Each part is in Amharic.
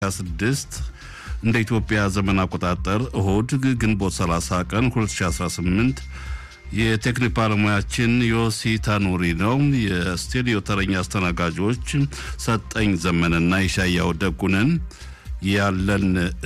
26 እንደ ኢትዮጵያ ዘመን አቆጣጠር እሁድ ግንቦት 30 ቀን 2018 የቴክኒክ ባለሙያችን ዮሲ ታኑሪ ነው። የስቱዲዮ ተረኛ አስተናጋጆች ሰጠኝ ዘመንና ይሻያው ደጉነን። ያለን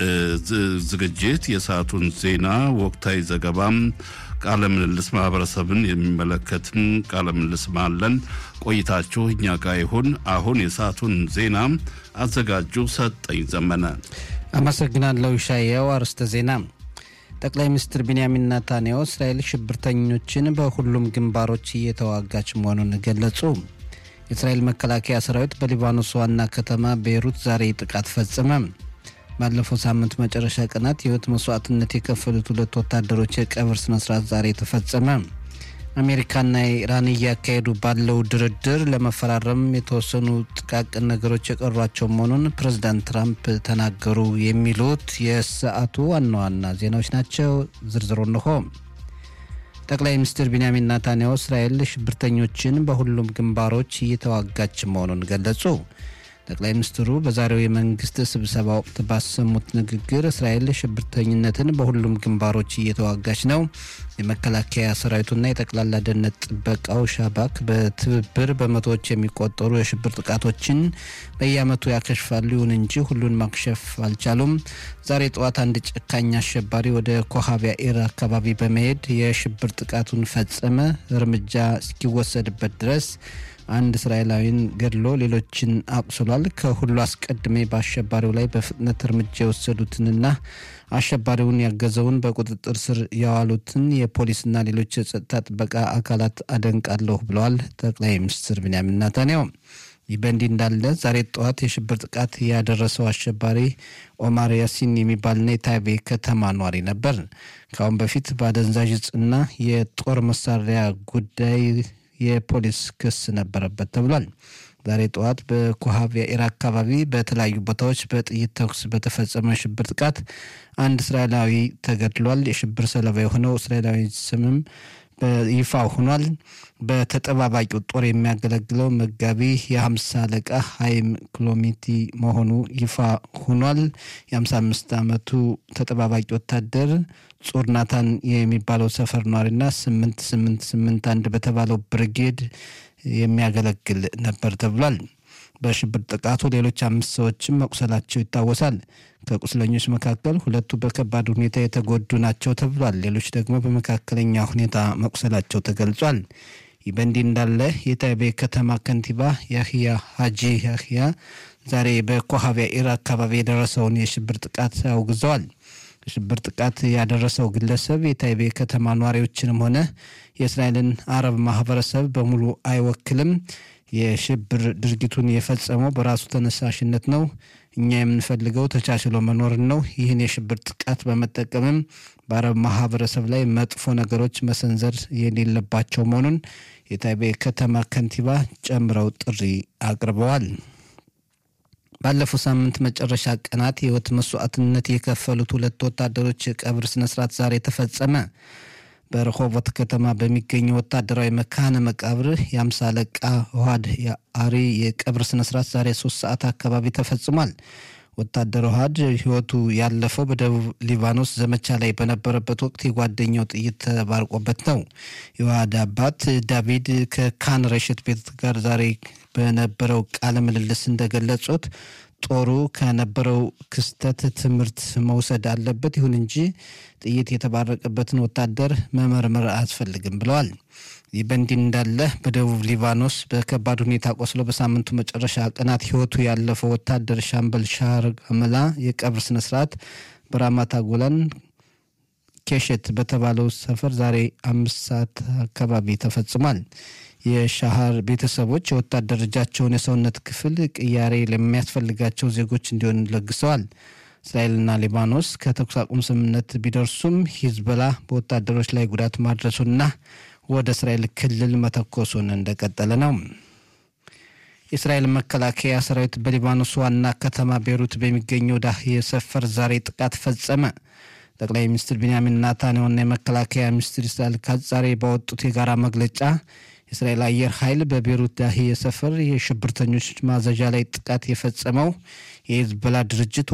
ዝግጅት የሰዓቱን ዜና፣ ወቅታዊ ዘገባም፣ ቃለ ምልልስ ማህበረሰብን የሚመለከትም ቃለ ምልልስም አለን። ቆይታችሁ እኛ ጋር ይሁን። አሁን የሰዓቱን ዜና አዘጋጁ ሰጠኝ ዘመነ። አመሰግናለሁ ሻየው። አርዕስተ ዜና ጠቅላይ ሚኒስትር ቢንያሚን ናታንያሁ እስራኤል ሽብርተኞችን በሁሉም ግንባሮች እየተዋጋች መሆኑን ገለጹ። የእስራኤል መከላከያ ሰራዊት በሊባኖስ ዋና ከተማ ቤይሩት ዛሬ ጥቃት ፈጸመ። ባለፈው ሳምንት መጨረሻ ቀናት የህይወት መስዋዕትነት የከፈሉት ሁለት ወታደሮች የቀብር ስነስርዓት ዛሬ ተፈጸመ። አሜሪካና ኢራን እያካሄዱ ባለው ድርድር ለመፈራረም የተወሰኑ ጥቃቅን ነገሮች የቀሯቸው መሆኑን ፕሬዚዳንት ትራምፕ ተናገሩ። የሚሉት የሰዓቱ ዋና ዋና ዜናዎች ናቸው። ዝርዝሩ እንሆ። ጠቅላይ ሚኒስትር ቢንያሚን ናታንያሁ እስራኤል ሽብርተኞችን በሁሉም ግንባሮች እየተዋጋች መሆኑን ገለጹ። ጠቅላይ ሚኒስትሩ በዛሬው የመንግስት ስብሰባ ወቅት ባሰሙት ንግግር እስራኤል ሽብርተኝነትን በሁሉም ግንባሮች እየተዋጋች ነው፣ የመከላከያ ሰራዊቱና የጠቅላላ ደህንነት ጥበቃው ሻባክ በትብብር በመቶዎች የሚቆጠሩ የሽብር ጥቃቶችን በየዓመቱ ያከሽፋሉ። ይሁን እንጂ ሁሉን ማክሸፍ አልቻሉም። ዛሬ ጠዋት አንድ ጨካኝ አሸባሪ ወደ ኮሃቢያ ኢር አካባቢ በመሄድ የሽብር ጥቃቱን ፈጸመ። እርምጃ እስኪወሰድበት ድረስ አንድ እስራኤላዊን ገድሎ ሌሎችን አቁስሏል። ከሁሉ አስቀድሜ በአሸባሪው ላይ በፍጥነት እርምጃ የወሰዱትንና አሸባሪውን ያገዘውን በቁጥጥር ስር ያዋሉትን የፖሊስና ሌሎች የጸጥታ ጥበቃ አካላት አደንቃለሁ ብለዋል ጠቅላይ ሚኒስትር ቢንያሚን ናታንያሁ። ይህ በእንዲህ እንዳለ ዛሬ ጠዋት የሽብር ጥቃት ያደረሰው አሸባሪ ኦማር ያሲን የሚባልና የታይቤ ከተማ ኗሪ ነበር። ከአሁን በፊት በአደንዛዥ እጽና የጦር መሳሪያ ጉዳይ የፖሊስ ክስ ነበረበት ተብሏል። ዛሬ ጠዋት በኮሃቢያ ኢራ አካባቢ በተለያዩ ቦታዎች በጥይት ተኩስ በተፈጸመ ሽብር ጥቃት አንድ እስራኤላዊ ተገድሏል። የሽብር ሰለባ የሆነው እስራኤላዊ ስምም በይፋ ሆኗል። በተጠባባቂው ጦር የሚያገለግለው መጋቢ የሀምሳ አለቃ ሀይም ክሎሚቲ መሆኑ ይፋ ሆኗል። የሀምሳ አምስት ዓመቱ ተጠባባቂ ወታደር ጹር ናታን የሚባለው ሰፈር ነዋሪና ስምንት ስምንት ስምንት አንድ በተባለው ብርጌድ የሚያገለግል ነበር ተብሏል። በሽብር ጥቃቱ ሌሎች አምስት ሰዎችም መቁሰላቸው ይታወሳል። ከቁስለኞች መካከል ሁለቱ በከባድ ሁኔታ የተጎዱ ናቸው ተብሏል። ሌሎች ደግሞ በመካከለኛ ሁኔታ መቁሰላቸው ተገልጿል። ይህ በእንዲህ እንዳለ የታይቤ ከተማ ከንቲባ ያህያ ሀጂ ያህያ ዛሬ በኮሃቢያ ኢር አካባቢ የደረሰውን የሽብር ጥቃት አውግዘዋል። የሽብር ጥቃት ያደረሰው ግለሰብ የታይቤ ከተማ ነዋሪዎችንም ሆነ የእስራኤልን አረብ ማህበረሰብ በሙሉ አይወክልም። የሽብር ድርጊቱን የፈጸመው በራሱ ተነሳሽነት ነው። እኛ የምንፈልገው ተቻችሎ መኖርን ነው። ይህን የሽብር ጥቃት በመጠቀምም በአረብ ማህበረሰብ ላይ መጥፎ ነገሮች መሰንዘር የሌለባቸው መሆኑን የታይቤ ከተማ ከንቲባ ጨምረው ጥሪ አቅርበዋል። ባለፈው ሳምንት መጨረሻ ቀናት የህይወት መስዋዕትነት የከፈሉት ሁለት ወታደሮች የቀብር ስነስርዓት ዛሬ ተፈጸመ። በረሆቦት ከተማ በሚገኘው ወታደራዊ መካነ መቃብር የአምሳ አለቃ ውሃድ አሪ የቀብር ስነስርዓት ዛሬ ሶስት ሰዓት አካባቢ ተፈጽሟል። ወታደር ውሃድ ህይወቱ ያለፈው በደቡብ ሊባኖስ ዘመቻ ላይ በነበረበት ወቅት የጓደኛው ጥይት ተባርቆበት ነው። የውሃድ አባት ዳቪድ ከካን ረሽት ቤት ጋር ዛሬ በነበረው ቃለ ምልልስ እንደገለጹት ጦሩ ከነበረው ክስተት ትምህርት መውሰድ አለበት። ይሁን እንጂ ጥይት የተባረቀበትን ወታደር መመርመር አያስፈልግም ብለዋል። ይህ በእንዲህ እንዳለ በደቡብ ሊባኖስ በከባድ ሁኔታ ቆስሎ በሳምንቱ መጨረሻ ቀናት ህይወቱ ያለፈው ወታደር ሻምበል ሻር አመላ የቀብር ስነስርዓት በራማታ ጎላን ኬሸት በተባለው ሰፈር ዛሬ አምስት ሰዓት አካባቢ ተፈጽሟል። የሻሃር ቤተሰቦች የወታደር እጃቸውን የሰውነት ክፍል ቅያሬ ለሚያስፈልጋቸው ዜጎች እንዲሆን ለግሰዋል። እስራኤልና ሊባኖስ ከተኩስ አቁም ስምምነት ቢደርሱም ሂዝበላ በወታደሮች ላይ ጉዳት ማድረሱና ወደ እስራኤል ክልል መተኮሱን እንደቀጠለ ነው። የእስራኤል መከላከያ ሰራዊት በሊባኖስ ዋና ከተማ ቤሩት በሚገኘው ዳህየ ሰፈር ዛሬ ጥቃት ፈጸመ። ጠቅላይ ሚኒስትር ቢንያሚን ናታንያሁና የመከላከያ ሚኒስትር እስራኤል ካትዝ ዛሬ ባወጡት የጋራ መግለጫ የእስራኤል አየር ኃይል በቤሩት ዳሂየ ሰፈር የሽብርተኞች ማዘዣ ላይ ጥቃት የፈጸመው የሂዝቦላ ድርጅት